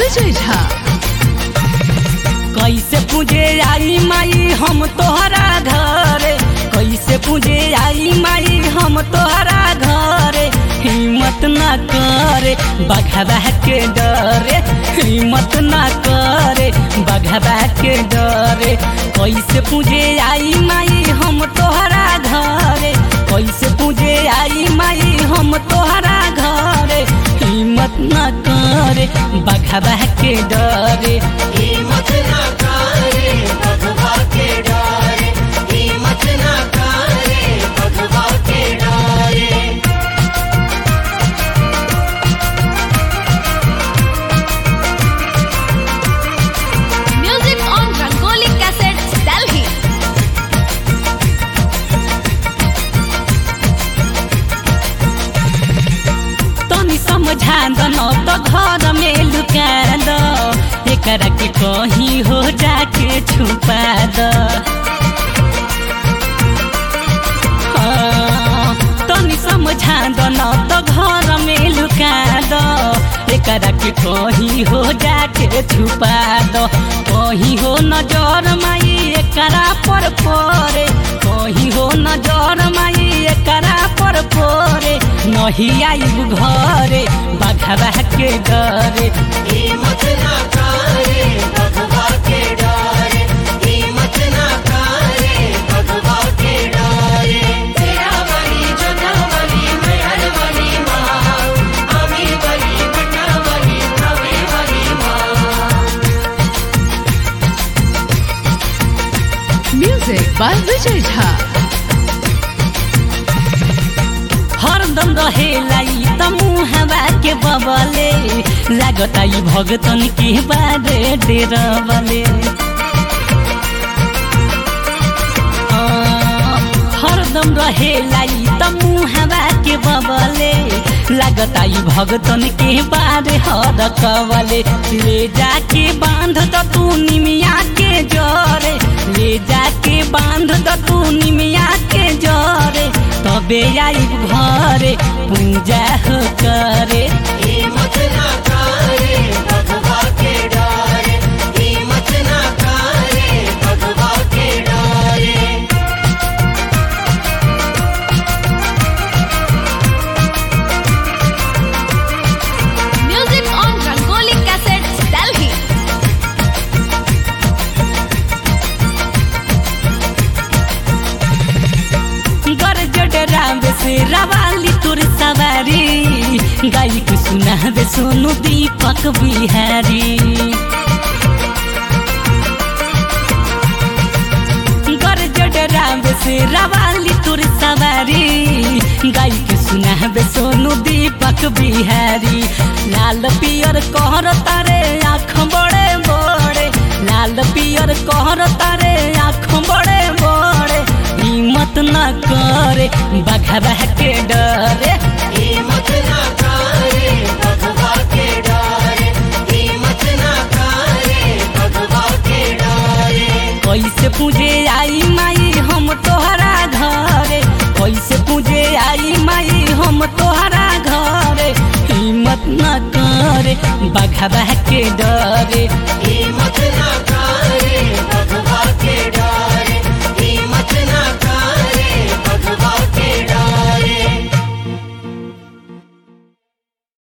विजय झा कैसे पूजे आई माई हम तोहरा घरे कैसे पूजे आई माई हम तोहरा घरे हिम्मत ना करे बघबा के डरे हिम्मत ना करे बघबा के डरे कैसे पूजे आई माई हम तोहरा घरे कैसे पूजे आई माई हम तोहरा घरे हिम्मत ना करे बघबा के डरे हिम्मत ना करे भगवा के डारे हिम्मत ना करे भगवा के डारे music on Rangoli cassettes Delhi तनी समझा दन तो घर में लुका द एकरा के कहीं हो जाके छुपा द हाँ, तनी समझा दन तो घर में लुका द एकरा के कहीं हो जाके छुपा द कहीं हो नजर माई एकरा पर परे कहीं हो नजर माई एकरा पर परे नहीं आई घरे बघरा के डरे हिम्मत ना करे भगवा के डारे हिम्मत ना करे भगवा के डारे तेरा वाली जोता वाली मेहर वाली माँ अमी वाली बटा वाली भावे वाली माँ म्यूजिक बाय विजय झा हरदम रहेला ई त मुहबा के बबले लागता ई भगतन के बारे डेरबले हरदम रहेला ई त मुहबा के बबले लागता ई भगतन के बारे हर कवले ले जाके बांध द तू निमिया के जरे ले जाके बांध द तू निमिया के जरे तबे आई घरे पूजा हो करे हिम्मत ना करे भगवा के डारे हिम्मत ना करे भगवा के डारे music on Rangoli cassettes Delhi गरजड रावे से रवाली तुर सवारी गाई के सुनावे सोनू दीपक बिहारी गरजड रावे से रवाली तुर सवारी गाई के सुनावे सोनू दीपक बिहारी लाल पियर कहर तारे आँख बड़े बड़े लाल पियर कहर तारे आँख बड़े बड़े हिम्मत न करे बघबा के डरे हिम्मत ना करे भगवा के डारे हिम्मत ना करे भगवा के डारे कैसे पूजे आई माई हम तोहरा घरे कैसे पूजे आई माई हम तोहरा घरे हिम्मत न करे बघबा के डरे